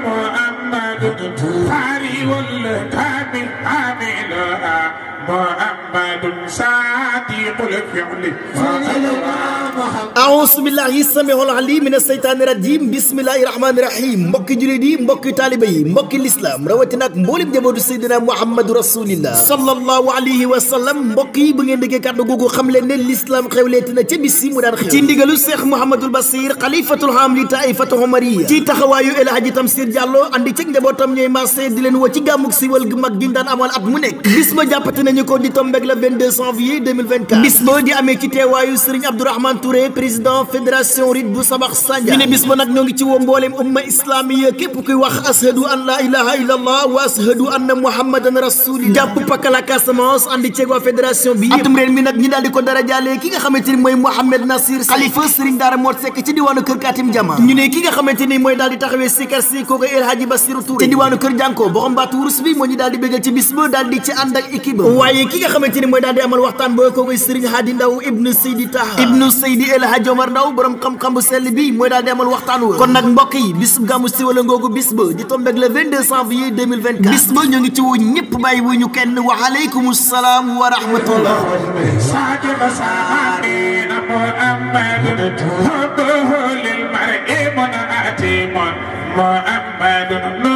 محمد قاري والكامل عاملها محمد صادق الفعل aousu billahi samiul alim min aseytaani rajim bismillahi rahmaani rahim mbokki jullit yi mbokki taaliba yi mbokki lislaam rawatina ak mboolem jabootu seydina mouhamadou rasulillah sallallahu alayhi wa sallam mbokk yi bu ngeen déggee kàddu googu xam leen ne lislaam xewleeti na ca bis yi mu daan xew ci ndigalu cheikh mouhamadul basir xalifatul ham li taifatu omariya ci taxawaayu El Hadji Tamsir Diallo andi ceg njabootam ñooy marché di leen woo ci gàmmuk siwal gu mag gi daan amal at mu nekk bis ba jàppate nañu ko di tombeeg le 22 janvier 2024 bis ba di amee ci teewaayu Serigne Abdourahmane Touré président fédération rit bu sabax sanja ñu ne bis ba nag ñoo ngi ci woo mbooleem umma islamiya képp kuy wax ashadu an la ilaha illa allah wa ashadu anna muhammadan rasulillah jàpp pakala Casamance andi ceeg waa fédération bi atum ren mi nag ñi daal di ko dara jaale ki nga xamante ni mooy Mouhamed Nasir xalifa Serigne Daara Mor Seck ci diwaanu kër Katim Jama ñu ne ki nga xamante ni mooy daal di taxawee sikar si kooku El Hadji Bassirou Touré ci diwaanu kër Jànko boxam baatu wurus bi moo ñu daal di bégal ci bis ba daal di ci ànd ak équipe waaye ki nga xamante ni mooy daal di amal waxtaan ba kooku Serigne Hadi Ndaw ibnu Seydi Taha ibnu Seydi El Hadji Omar Ndaw borom xam-xam bu sell bi mooy daal di amal waxtaan wa kon nag mbokk yi bis gàmmu si wala ngoogu bis ba di tombeeg le 22 janvier 2024 bis ba ñu ngi ci wu ñëpp bàyyi wu ñu kenn wa aleykum salaam wa rahmatullah صادق سامين محمد حبه للمرء منعتم محمد